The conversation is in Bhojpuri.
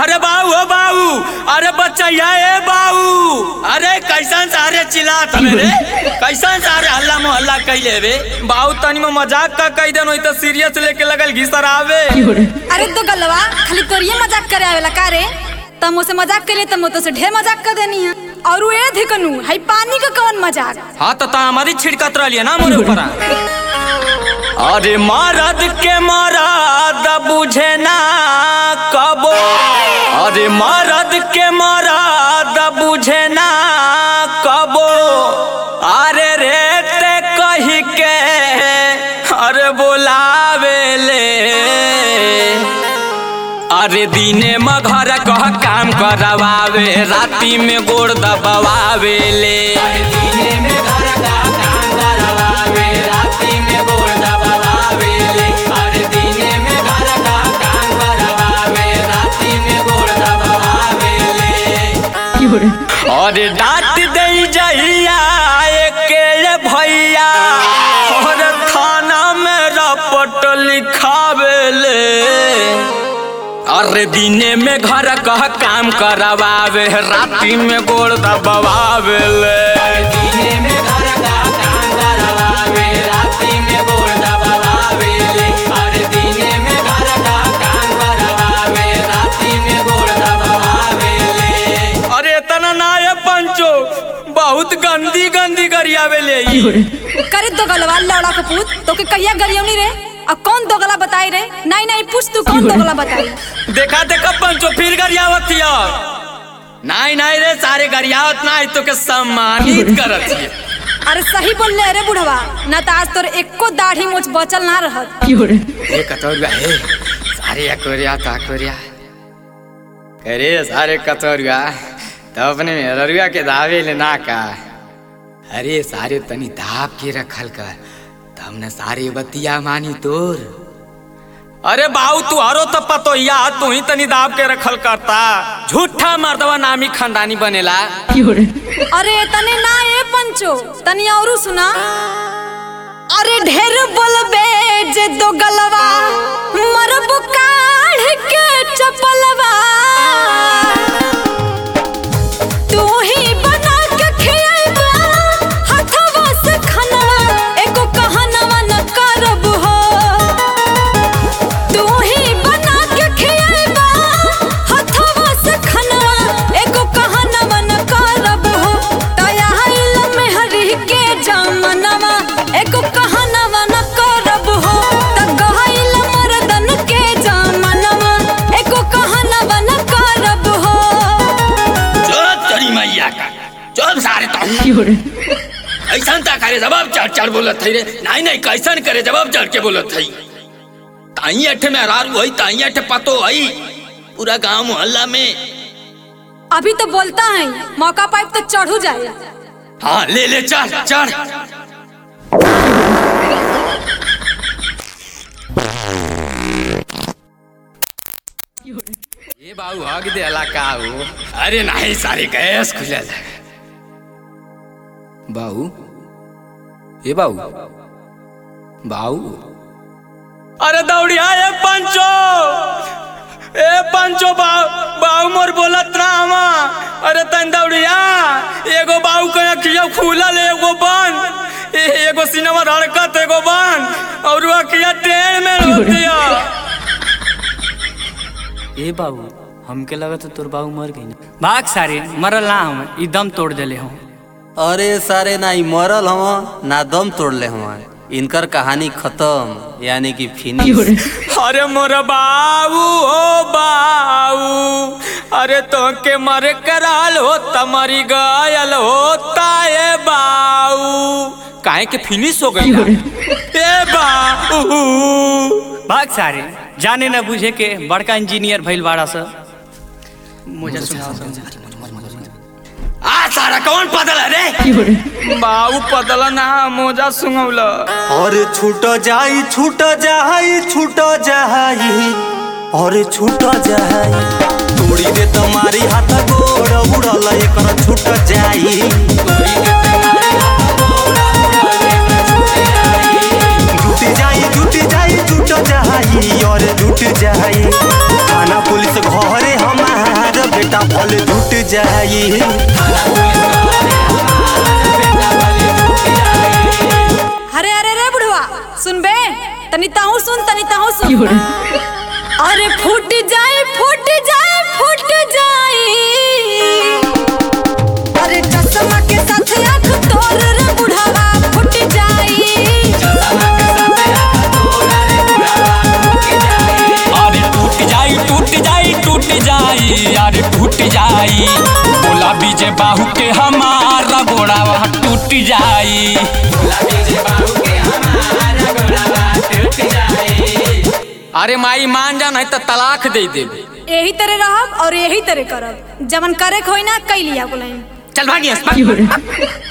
अरे बाऊ ओ बाऊ अरे बच्चैया ए बाऊ अरे कैसन सारे चिल्लात हवे रे कैसन सारे हल्ला मोहल्ला कैले बे बाऊ तनी में मजाक का कह देन होई त सीरियस लेके लगल घिसर आवे अरे तो गलवा खाली तोरिये मजाक करे आवेला का रे तम मुझसे मजाक करे तम तो से ढेर मजाक कर देनी है और वो ए धिकनु हई पानी का कौन मजाक हाँ तो ता हमारी छिड़कत रहिए ना मोरे ऊपर अरे मरद के मरद बुझे ना कबो अरे मरद के मरद बुझे ना कबो अरे रे ते कही के अरे बोलावे ले अरे दिने में घर कह काम करवावे राती में गोड़ दबावे ले दिने में घर का काम करवावे राती में गोड़ दबावे ले अरे दिने में घर का काम करवावे राती में गोड़ दबावे ले अरे डांट दे जहिया के भैया और थाना में रपट लिखावे ले अरे दिने में घर कह काम करवावे राती में गोड़ दबावे ले दिने में घर का काम करवावे राती में गोड़ दबावे ले अरे दिने में घर का काम करवावे राती में गोड़ दबावे ले अरे इतना ना है पंचो बहुत गंदी गंदी गरियावे ले ई। करे तो गलवा लौड़ा के पूत तो के कहिया गरियौनी रे अब कौन दो गला बताई रे नहीं नहीं पूछ तू कौन दो गला बताई देखा देखा पंचो फिर गरियावत हिया नहीं नहीं रे सारे गरियावत ना तो के सम्मानित करत हिया अरे सही बोल ले रे बुढ़वा ना तो आज तोर एको दाढ़ी मोछ बचल ना रहत ए कतौरुआ हे सारे अकोरिया ताकोरिया अरे सारे कतौरुआ तो अपने मेहरुआ के दावे ले ना का अरे सारे तनी दाब के रखल कर तो हमने सारे बतिया मानी तोर अरे बाऊ तू हरो तो पतो या तू ही तनी दाब के रखल करता झूठा मर्दवा नामी खानदानी बनेला अरे तने ना ए पंचो तनी औरू सुना अरे ढेर बोलबे जे दो गलवा मरब काढ़ के चपलवा तू ही बना के खियाइबा हथवा से खनवा एको कहनवा न करब हो तू ही बना के खियाइबा हथवा से खनवा एको कहनवा न करब हो तया आइल मेहरी के जमनवा एको कहनवा न करब हो त गइल मर्दन के जमनवा एको कहनवा न करब हो चल तेरी मैया का चल सारे तो ऐसन ता करे जवाब चढ़ चढ़ बोलत थई रे नहीं नहीं कैसन करे जवाब चढ़ के बोलत थई ताई अठे में हरार हुई ताई अठे पतो हई पूरा गांव मोहल्ला में अभी तो बोलता है मौका पाइप तो चढ़ू जाए हाँ ले ले चढ़ चढ़ ये बाबू हग दे का हो अरे नहीं सारे गैस खुलल बाऊ ए बाऊ बाऊ अरे दौड़िया ए पंचो ए पंचो बाऊ बाऊ मोर बोलत रामा अरे तन दौड़िया एगो बाऊ के अखिया खुलल एगो बंद ए- एगो सिनेमा धड़कत एगो बंद और वो अखिया टेढ़ में होतिया ए बाबू हमके लगत तोर बाबू मर गई भाग सारे मरल ना हम ई दम तोड़ देले हम अरे सारे ना ई मरल हम ना दम तोड़ले हम इनकर कहानी खत्म यानी कि फिनिश अरे मोर बाबू हो बाबू अरे तो के मर कराल हो तमरी गयल होता है बाऊ काहे के फिनिश हो गई ए बाऊ भाग सारे जाने न बुझे के बड़का इंजीनियर भइल बाड़ा सा मुझे सुनाओ आ सारा कौन पदल है रे बाऊ पदल ना मोजा सुंगौला अरे छूट जाई छूट जाई छूट जाई अरे छूट जाई तोड़ी दे तुम्हारी हाथ गोड़ उड़ल एकर छूट जाई जुट जाई जुट जाई जुट जाई और जुट जाई थाना पुलिस घरे हमार सुनबे तनी ताहू सुन तनी ताहू सुन अरे फूट जाए फूट जाए फूट जाए अरे चश्मा के साथ आँख तोर रे बुढ़ावा फूट जाए अरे टूट जाई टूट जाई टूट जाई अरे टूट जाई बोला बीजे बाहू के हमारा गोड़ावा टूट जाई अरे माई मान जा नहीं तो तलाक दे दे यही तरह रहब और यही तरह करब जवन करे के होई ना कैलिया बोलाई चल भागिए